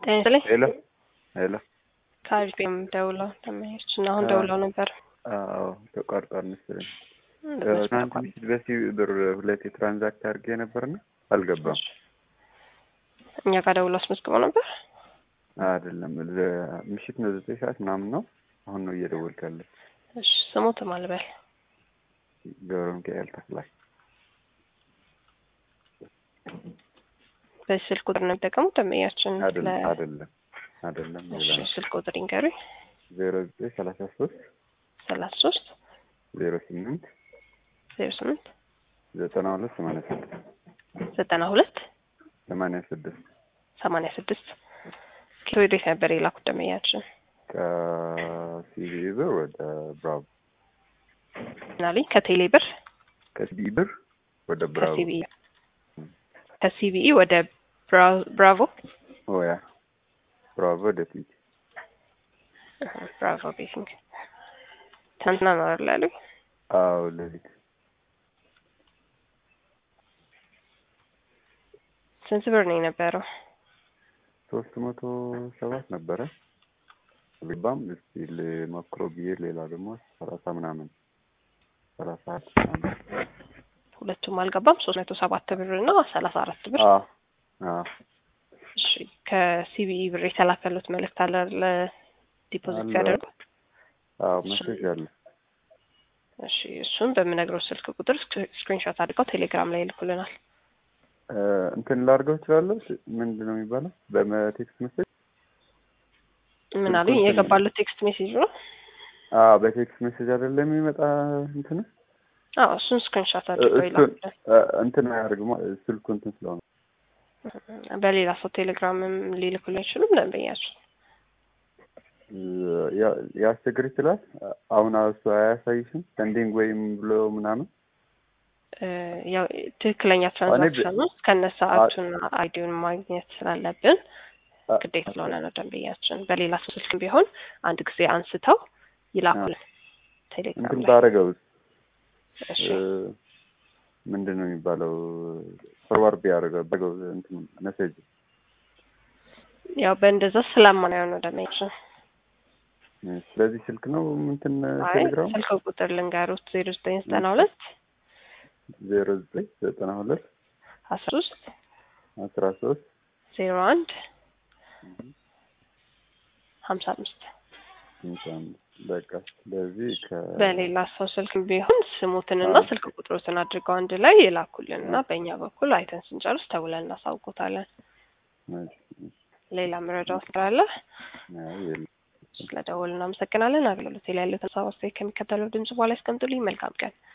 ጤና ይስጥልኝ። ሄሎ ሄሎ። ከአሪፌም ደውለው ተመሄች እና አሁን ደውለው ነበር። አዎ ተቋርጧል መሰለኝ። በስልክ ትናንት ተቋርጧል። ምሽት በሲቪ ብር ሁለቴ ትራንዛክት አድርጌ ነበርና አልገባም። እኛ ጋር ደውለው አስመዝግበው ነበር። አይደለም ለ- ምሽት ነው ዘጠኝ ሰዓት ምናምን ነው። አሁን ነው እየደወልክ ያለ። እሺ ስሙት ማልበል ገብረ ሚካኤል ተክላይ በዚህ ስልክ ቁጥር ነው የሚጠቀሙት ደንበኛችን አይደለም ለ- አይደለም አይደለም እሺ ሌላ ነው። ስልክ ቁጥር ይንገሩኝ። ዜሮ ዘጠኝ ሰላሳ ሶስት ሰላሳ ሶስት ዜሮ ስምንት ዜሮ ስምንት ዘጠና ሁለት ሰማንያ ስድስት ዘጠና ሁለት ሰማንያ ስድስት ሰማንያ ስድስት ኪሎ ወዴት ነበር የላኩት ደንበኛችን? ከሲቪ ብር ወደ ብራቮ ምናልኝ ከቴሌ ብር ከሲቪ ብር ወደ ብራቮ ከሲቢኢ ከሲቢኢ ወደ ብራ- ብራቮ ኦያ ብራቮ ወደ ፊት ብራቮ ቤቲንግ ትናንትና ነው አይደል ያሉኝ? አዎ ሌሊት ስንት ብር ነው የነበረው? ሶስት መቶ ሰባት ነበረ ልባም እስቲ ልሞክሮ ብዬ ሌላ ደግሞ ሰላሳ ምናምን ሰላሳ አራት ምናምን ሁለቱም አልገባም። ሶስት መቶ ሰባት ብር እና ሰላሳ አራት ብር። አዎ አዎ እሺ ከሲቢኢ ብር የተላከሉት መልእክት አለ ለዲፖዚት አለ። ሲያደርጉ? አዎ መሴጅ አለ እሺ እሱን በምነግረው ስልክ ቁጥር ስክሪንሾት አድርገው ቴሌግራም ላይ ይልኩልናል። እ፣ እንትን ላድርገው እችላለሁ ምንድን ነው የሚባለው በቴክስት መሴጅ ምን አሉኝ? የገባሉት ቴክስት ሜሴጅ ነው። አዎ በቴክስት ሜሴጅ አይደለም የሚመጣ እንትን አዎ እሱን ስክሪንሾት አድርገው እሱን ይላኩልን። እ፣ እንትን አያደርግማ ስልኩ እንትን ስለሆነ በሌላ ሰው ቴሌግራምም ሊልኩልን አይችሉም ደንበኛቸው ያ- ያስቸግር ይችላል። አሁን እሱ አያሳይሽም ሰንዲንግ ወይም ብሎ ምናምን እ፣ ያው ትክክለኛ ትራንዛክሽን ውስጥ ከነ ሰዓቱና አይዲውን ማግኘት ስላለብን አ- ግዴታ ስለሆነ ነው ደንበኛችን። በሌላ ሰው ስልክ ቢሆን አንድ ጊዜ አንስተው ይላኩልን ቴሌግራም እንትን ላይ። ባረገው እሺ ምንድን ነው የሚባለው ፎርዋርድ ቢያደርገው ባረገው እንትን መሴጅ ያው በእንደዛ ስለማናየው ነው ደንበኛችን። ስለዚህ ስልክ ነው እንትን አይ ቴሌግራም ስልክ ቁጥር ልንገሩት ዜሮ ዘጠኝ ዘጠና ሁለት ዜሮ ዘጠኝ ዘጠና ሁለት አስራ ሶስት አስራ ሶስት ዜሮ አንድ ሀምሳ አምስት በቃ ስለዚህ ከ በሌላ ሰው ስልክ ቢሆን ስሙትንና አዎ። ስልክ ቁጥሮትን አድርገው አንድ ላይ ይላኩልን እና በእኛ በኩል አይተን ስንጨርስ ተውለን እናሳውቆታለን። ሌላ መረጃው ስላለ አይ የለም። ስለደወሉ እናመሰግናለን። አገልግሎት ላይ ያለው ተሳባስቶ ከሚከተለው ድምጽ በኋላ ያስቀምጡልኝ። መልካም ቀን።